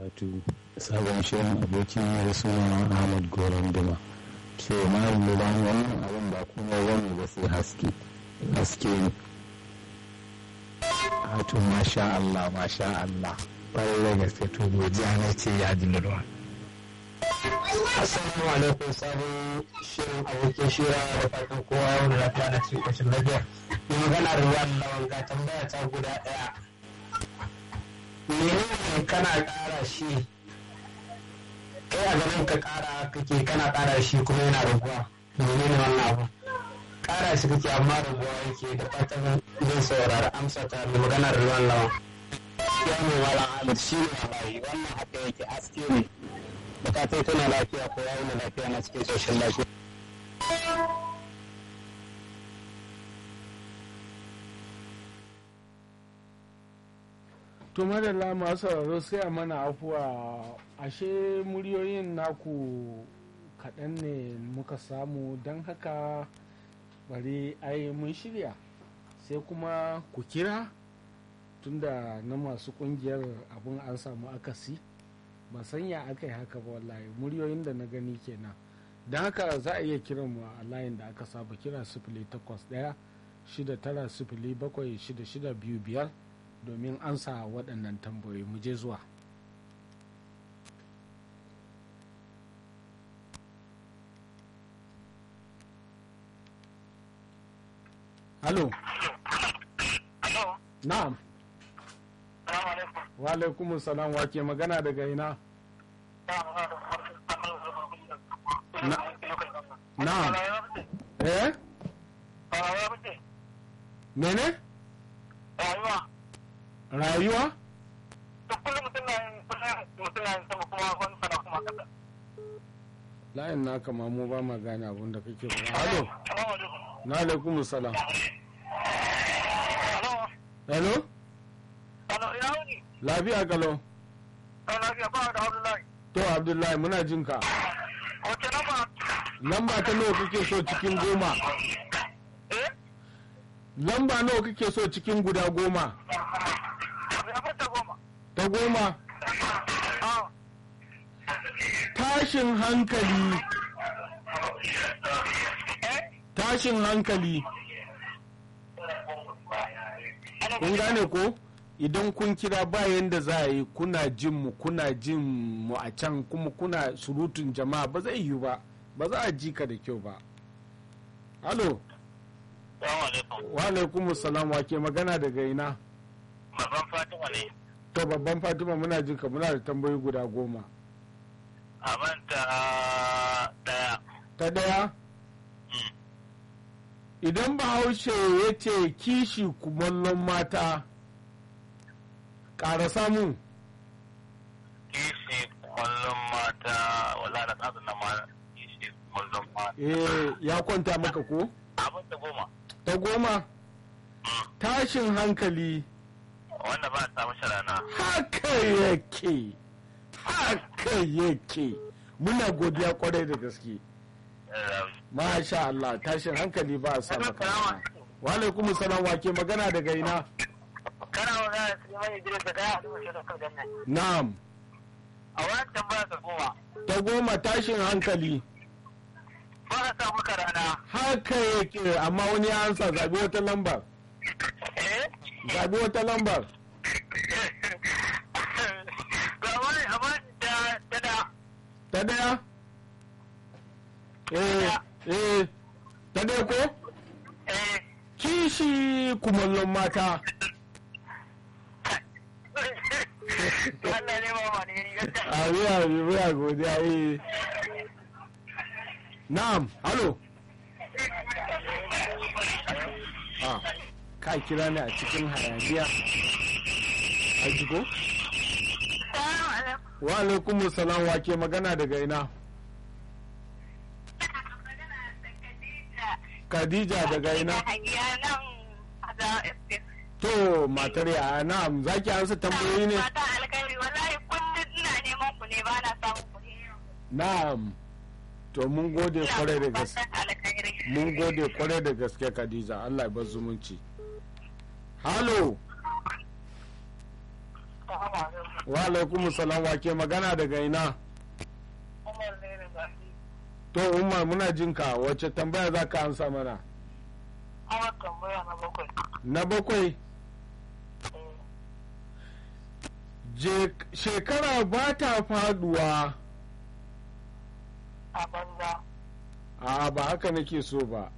wato sabon shirin abokin ya suna ahmad goron duma so na lura wannan abin ba kuma wani ba sai haske haske ne wato masha Allah masha Allah ƙwarai da gaske to godiya na ce ya ji lura Assalamu alaikum sabon shirin abokin shira da fatan kowa wanda lafiya na cikin ƙoshin lafiya. Yi magana da ruwan lawan ga tambaya ta guda ɗaya. Menene kana ƙara shi? Kai a ganin ka ƙara kake kana ƙara shi kuma yana raguwa. Menene wannan abu? Ƙara shi kake amma raguwa yake da fatan zai saurari amsa ta mai magana da ruwan lawan. Ya mai wala Ahmad shi ne wallahi wannan haka yake aske ne. bukatai tana lafiya ko yayi na lafiya na cikin soshin lafiya. to madalla masu sauraro sai a mana afuwa ashe muryoyin naku kaɗan ne muka samu don haka bari ai mun shirya sai kuma ku kira tunda na masu ƙungiyar abin an samu akasi ba sanya aka yi haka ba wallahi muryoyin da na gani kenan don haka za a iya kiran mu a layin da aka saba kira sifili takwas ɗaya shida tara sifili bakwai shida shida biyu biyar domin ansa waɗannan tambayoyi mu je zuwa halo na'am wa alaikum salam wa ke magana daga ina na'am eh mene rayuwa layin naka ma mu ba ma gane abin da kake faɗa halo na alaikum salam hello lafiya kalau to abdullahi muna jin ka lamba ta nawa kake so cikin goma lamba nawa kake so cikin guda goma ta goma tashin hankali tashin hankali kun gane ko idan kun kira bayan da za a yi kuna jin mu kuna jin mu a can kuma kuna surutun jama'a ba zai yi ba ba za a ji ka da kyau ba halo wa alaikum salam wa ke magana daga ina babban fatima ne to babban fatima muna jin ka muna da tambayi guda goma a manta daya ta daya idan bahaushe ya ce kishi kumallon mata ƙara samu kishi kullum mata wala da tsarin na ma kishi kullum mata eh ya kwanta maka ko abin da goma ta goma tashin hankali wanda ba a samu sharana haka yake haka yake muna godiya kwarai da gaske masha Allah tashin hankali ba a samu kana wa alaikum salam wa ke magana daga ina kana magana da su mai idris da daya a duba shi da kan nan na'am a wani tambaya ta goma ta goma tashin hankali ba a samu karana haka yake amma wani ya ansa zabi wata lambar eh zabi wata lambar ga wani amma da da da ta daya eh eh ta daya ko eh kishi kumallon mata Allah ne ba ma ne yadda a biya biya godiya eh na'am halo ah ka kira ni a cikin hayaniya a jiko wa alaikum salam wa ke magana daga ina Khadija daga ina to matar ya na'am zaki ansa tambayoyi ne Mata alkhairi wallahi kullum ina neman ku ne ba na samun ku ne. na'am to mun gode kwarai da gaske Fatan alkhairi. mun gode kwarai da gaske Khadija Allah ya bar zumunci halo wa alaikum salam wa ke magana daga ina Umar ne da zafi. to umar muna jin ka wacce tambaya za ka ansa mana Ana tambaya na bakwai. na bakwai je shekara ba ta faduwa A banza. a ba haka nake so ba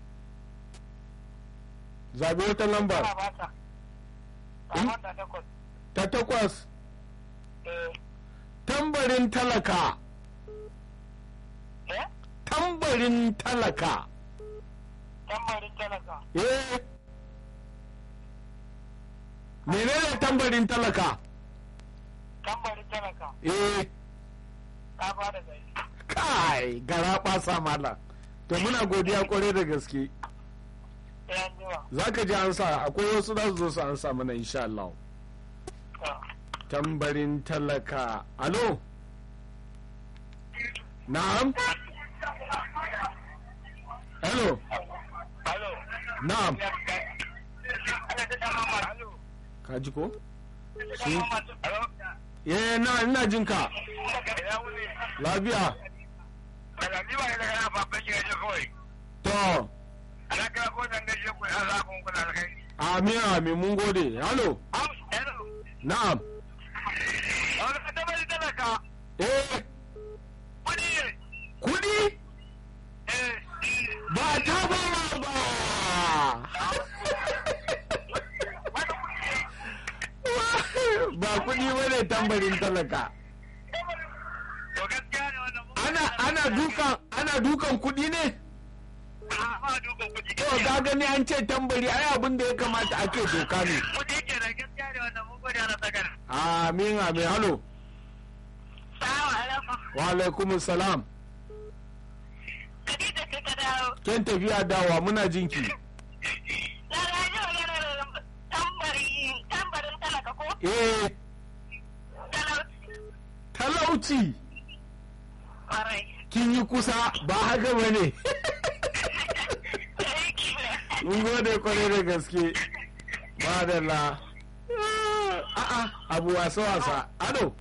zabi wata lamba Ana ba ta. Sama da takwas. ta takwas Eh. tambarin talaka Eh? tambarin talaka Tambarin talaka. eh menene tambarin talaka Tambarin talaka. eh Ta ba da zai. kai gara ɓasa mala to muna godiya kwarai da gaske Sai an jima. za ka ji ansa akwai wasu za su zo su ansa mana insha Allah Ta. tambarin talaka alo na'am hello Alo. na'am Ana ta dama ma. Alo. ka ji ko Shi. Alo. eh na ina jin ka Ina wuni. lafiya Daga ni ba ne daga na babban gida ce kawai. to Ana kira ko zan gaishe ku an za ku kuna da kai. amin amin mun gode hello Am. Hello. na'am Wani ka tambarin talaka. eh Kudi ne. kudi Eh. ba ta ba ba ba kudi bane tambarin talaka To gaskiya ne wannan mun ana ana dukan ana dukan kudi ne ba dukan kuɗi. to ga gani an ce tambari ai abin da ya kamata ake doka ne Kuɗi ke da gaskiya ne wannan mun gode ana sakar. amin amin halo Salamu alaikum. wa alaikum salam Khadija ce ta dawo. ken tafiya dawa muna jinki Na gaji maganar tambari tambarin talaka ko eh talauci. talauci Kwarai. kin yi kusa ba haka bane Aiki ne. mun gode kwarai da gaske ba da la a'a abu wasa wasa ado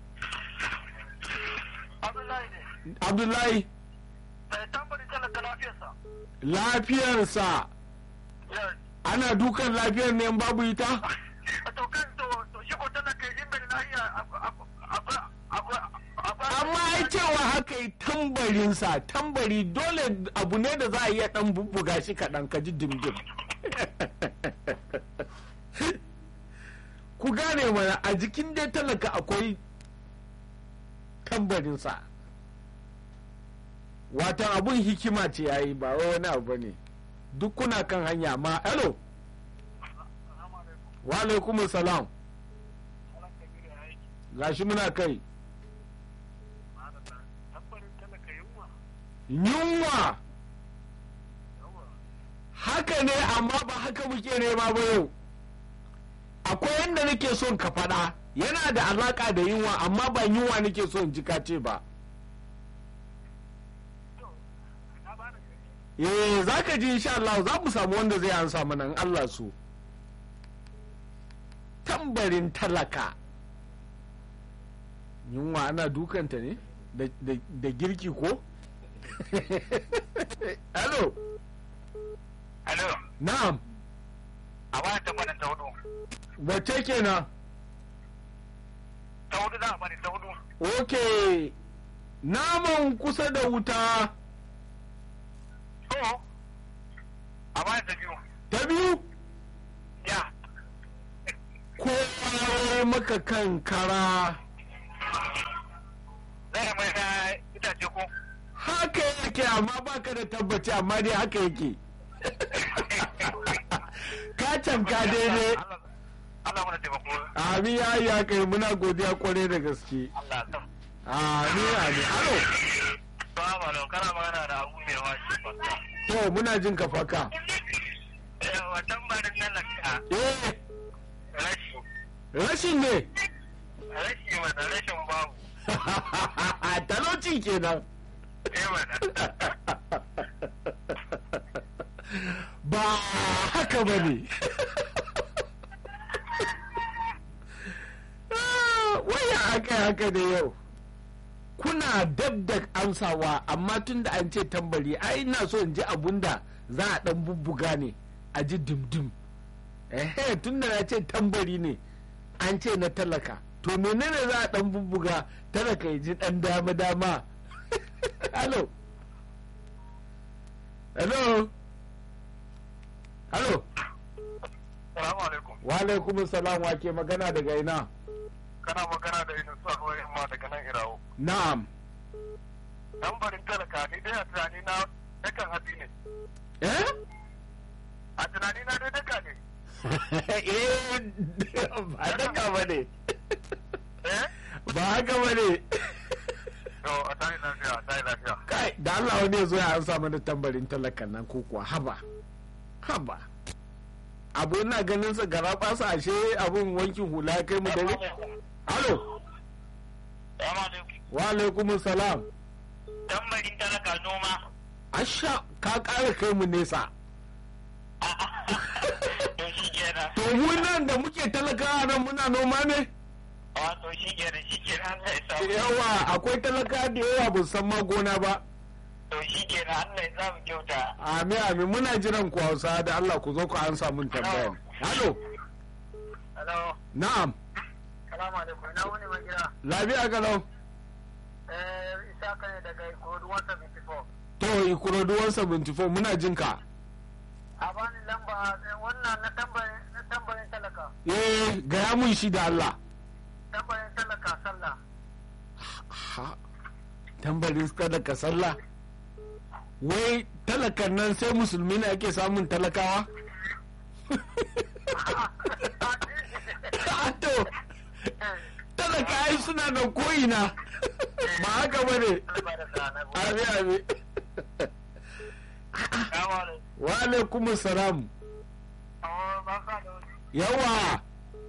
Abdullahi ne. abdullahi Mai tambarin talaka lafiyarsa. lafiyarsa Yes. ana dukan lafiyar ne in babu ita To kan to to shi ko talaka yin bai lafiya akwai akwai akwai akwai. amma ai cewa haka yi tambarinsa tambari dole abu ne da za a iya dan bubbuga shi kaɗan ka ji dimdim ku gane mana a jikin dai talaka akwai tambarinsa watan abun hikima ce ya yi ba wai wani abu ne duk kuna kan hanya ma hello wa alaikumus salam gashi muna kai Tambarin talaka yunwa. yunwa haka ne amma ba haka muke nema ba yau akwai yadda nake son ka faɗa yana da alaka da yunwa amma ba yunwa nake son ji ka ce ba eh za ka ji insha Allah za mu samu wanda zai ansa mana in Allah so tambarin talaka yunwa ana dukanta ne da- da da girki ko hello Alo. na'am A wani tambarin ta hudu. wace kenan Ta hudu za a bani ta hudu. ok naman kusa da wuta To. A bani ta biyu. ta biyu Ya. kowa maka kan kara Zai mai da itace ko. haka yake amma baka da tabbaci amma dai haka yake ka canka daidai Allah- Allah mana taimako. amin ya yi haka yi muna godiya kwarai da gaske Allah ta. amin amin alo Ba ma don kana magana da abu mai washi ba. to muna jin ka faka Eh, wa tambarin nan na ka. eh Rashi. rashin ne Rashi mana rashin babu. talauci kenan Eh mana. ba haka ba ne aka yi haka da yau kuna dab da amsawa amma tun da an ce tambari ai ina so in ji abun da za a dan bubbuga ne a ji dimdim ehe tun da na ce tambari ne an ce na talaka to menene za a dan bubbuga talaka ya ji dan dama dama hello hello hello Salamu alaikum. wa alaikum salam wa ke magana daga ina Kana magana da Inu Sa Ruwa Yamma daga nan Irawo. na'am Lambarin talaka ni dai a tunani na dakan hatsi ne. eh A tunani na dai daka ne. eh ba haka ba ne Eh? ba haka ba ne To a tayi lafiya, a tayi lafiya. kai da Allah wani ya zo ya ansa mana tambarin talakan nan ko kuwa haba haba abu ina ganin sa gara basa ashe abun wankin hula ya kai mu dare halo Salamu alaikum. wa alaikum salam Tambarin talaka noma. asha ka kara kai mu nesa To shi kenan. to mu nan da muke talakawa nan muna noma ne Wato shi kenan shi kenan Allah ya samu. yawa akwai talaka da yawa ba su san ma gona ba To shi kenan Allah ya samu kyauta. Amin amin muna jiran ku Hausa da Allah ku zo ku ansa mun tambayan. Halo, Hello. na'am, Salamu alaikum. Ina wani mai gida. lafiya kalau. Eh, Isa ka ne daga Ikorodu 174. To, Ikorodu 174 muna jin ka. A bani lamba eh, wannan na tambayin na tambayin talaka. Eh, gaya mun shi da Allah. Tambayin talaka sallah. Ha, tambarin talaka sallah. Wai talakan nan sai musulmi ne ake samun talakawa? to, talaka ai suna da ko'ina. Ba haka ba ne. Abi abi. Wa alaikum salam. Yawa.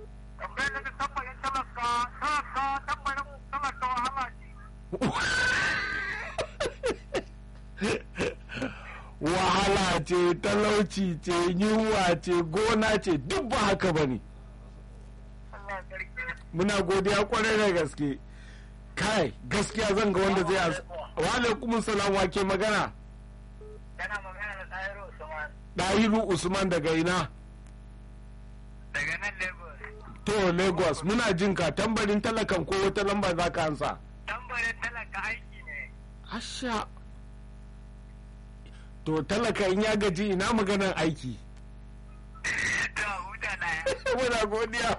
wahala ce talauci ce yunwa ce gona ce duk ba haka ba ne muna godiya kwarai da gaske kai gaskiya zan ga wanda zai ansa wa alaikum salam wa ke magana Kana magana da Tahiru Usman dahiru usman daga ina daga nan Lagos. to lagos muna jin ka tambarin talakan ko wata lamba za ka ansa Tambarin talaka aiki ne. asha to talaka in ya gaji ina maganar aiki To huta na ya. muna godiya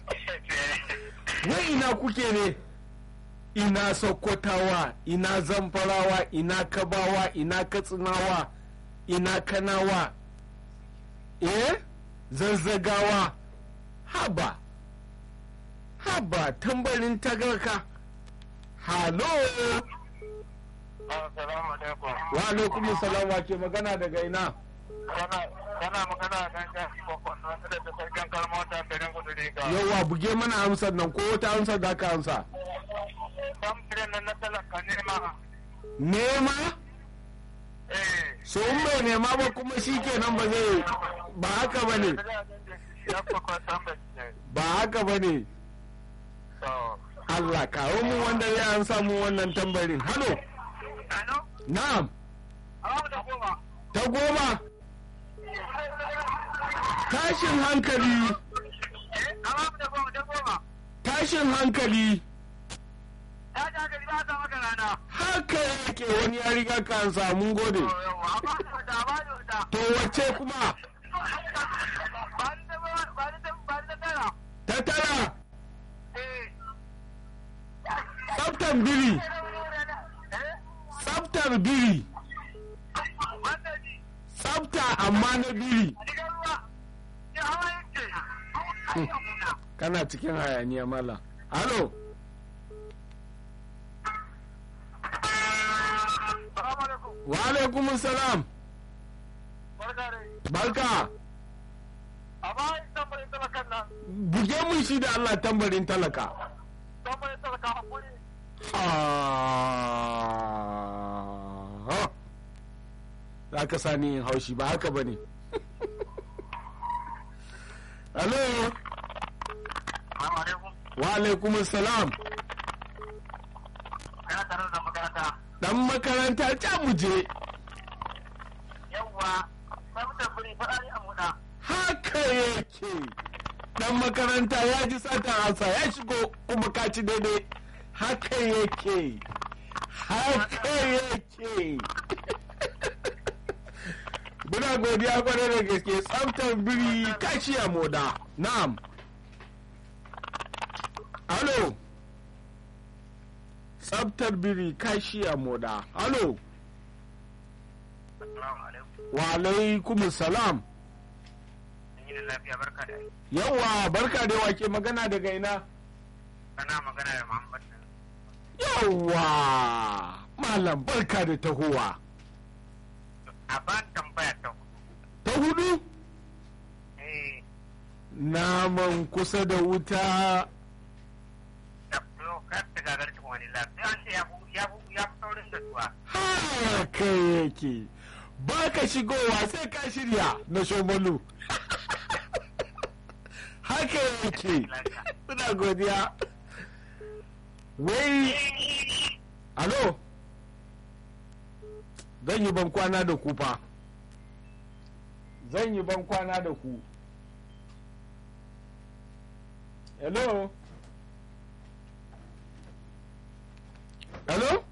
wai ina kuke ne ina sokotawa ina zamfarawa ina kabawa ina katsinawa ina kanawa eh zazzagawa haba haba tambarin tagarka halo Assalamu alaikum. wa alaikum salam wa ke magana daga ina Kana kana magana kan jafi kokon wanda da ta sarkin kalmar ta garin kudu riga. yawa buge mana amsar nan ko wata amsar da ka amsa Tambarin nan na talaka ne ma. nema Eh. so in bai nema ba kuma shi kenan ba zai ba haka ba ne Ya kwakwa tambarin ne. ba haka ba ne To. Allah kawo mu wanda ya an samu wannan tambarin halo Ano? na'am Awa da goma. ta goma tashin hankali Awa da goma da goma. tashin hankali Ya ji haka za ta maka rana. haka yake wani ya riga ka an samu gode To yawa. Amma da ba da wata. to wace kuma Ba ni da ba ba ni da ba ni da tara. ta tara Eh. tsaftar biri Eh. tsaftar biri Wannan ji. tsafta amma na biri Diga ruwa. Ya hawa yake. kana cikin hayaniya mala halo Salamu alaikum. wa alaikum salam Barka dai. barka Amma tambarin talakan nan. buge mun shi da Allah tambarin talaka Tambarin talaka hakuri. ha za ka sani yin haushi ba haka ba ne halo Salamu alaikum. wa alaikum salam dan makaranta ta muje yawwa tsaftar biri fara a muda haka yake dan makaranta ya ji satan hasa ya shigo kuma ka ci daidai haka yake haka yake muna godiya kwarai da gaske tsaftar biri kashi a moda na'am alo tsaftar biri kashi a moda alo assalamu alaikum wa alaikum salam yi da lafiya barka da aiki yawa barka da wake magana daga ina kana magana da muhammad yawa malam barka da tahowa a ba tambaya ta ta hudu eh naman kusa da wuta da yau kar ta gagar ta wani lafiya an ce ya fi ya fi ya fi saurin da tuwa haka yake ba ka shigowa sai ka shirya na shomalu haka yake suna godiya wai alo zan yi ban kwana da ku fa zan yi ban kwana da ku hello hello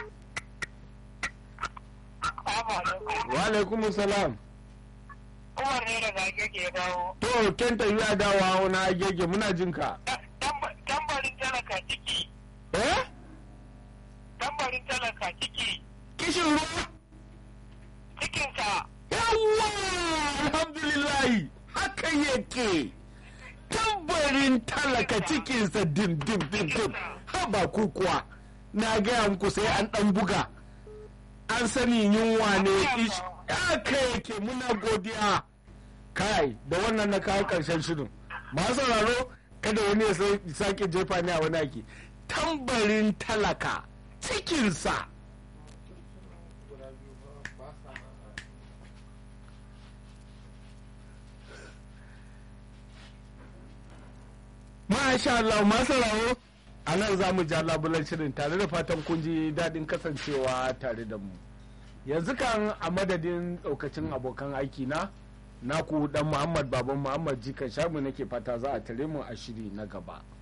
wa alaikum salam Umar ne daga ke dawo. to kenta yi dawa na agege muna jinka Tambarin talaka ciki, eh tambarin talaka ciki, kishin ruwa cikinsa yawwa alhamdulillahi haka yake tambarin talaka cikinsa dim dim dim dim haba ku kuwa na gaya muku sai an dan buga an sani yunwa ne ish haka yake muna godiya kai da wannan na kawo karshen shirin masu sauraro kada wani ya sa- sake jefa ni a wani ake tambarin talaka cikinsa Masha Allah masu rawo a nan za mu ja labulan shirin tare da fatan kun ji daɗin kasancewa tare da mu. Yanzu kan a madadin ɗaukacin abokan aiki na naku dan Muhammad Baban Muhammad Jikan Shamu nake fata za a tare mu a shiri na gaba.